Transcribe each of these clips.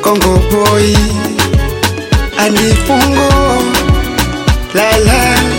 Congo boy anifungo lala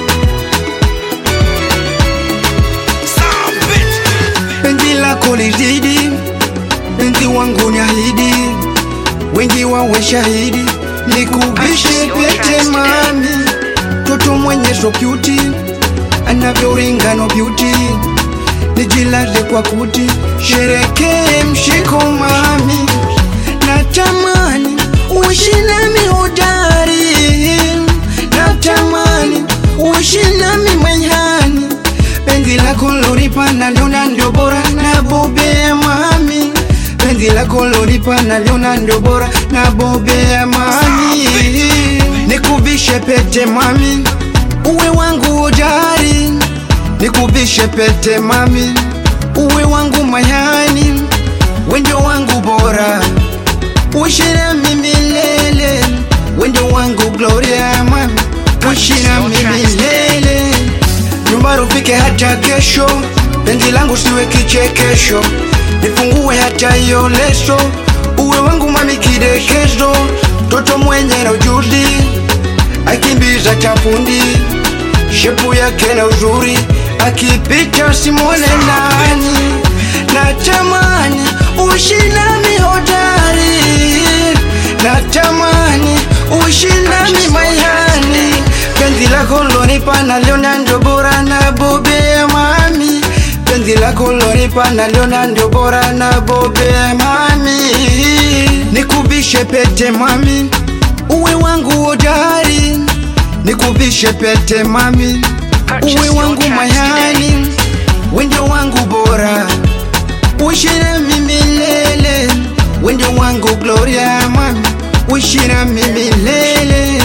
penzi lako lizidi, penzi wangu ni ahidi, wengi wawe shahidi, nikubishe pete mami, toto mwenye so cute, anavyoringa no beauty, nijilaze kwa kuti, sherekee mshiko mami, natamani uishi nami hodari, natamani uishi nami manyani penzi lako loripa naliona ndio bora na bobea mami penzi lako loripa naliona ndio bora na bobea mami nikuvishe pete mami uwe wangu hodari nikuvishe pete mami uwe wangu mayani wendo wangu bora uishi nami milele wendo wangu gloria mami uishi nami milele nyumbani ufike hata kesho, penzi langu siwe kichekesho, nifungue hata hiyo leso, uwe wangu mami kidekezo, toto mwenye na ujuzi, akimbiza chapundi, shepu yake na uzuri, akipita simwone nani, natamani uishi nami hodari, natamani uishi nami mayani penzi lako lonipa naliona ndio bora na bobea mami penzi lako lonipa naliona ndio bora na bobea mami nikuvishe pete mami uwe wangu hodari nikuvishe pete mami uwe wangu mayani wendo wangu bora uishi nami milele wendo wangu gloria mami uishi nami milele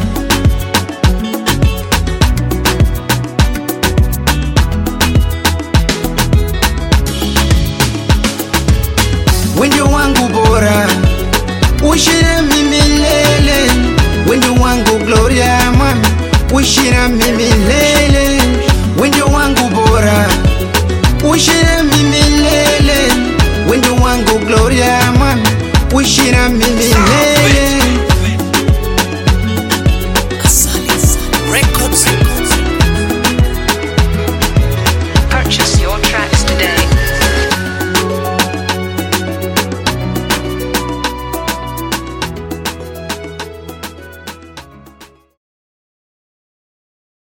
wendo wangu bora uishi nami milele wendo wangu gloria mami uishi nami milele wendo wangu bora uishi nami milele wendo wangu gloria mami uishi nami milele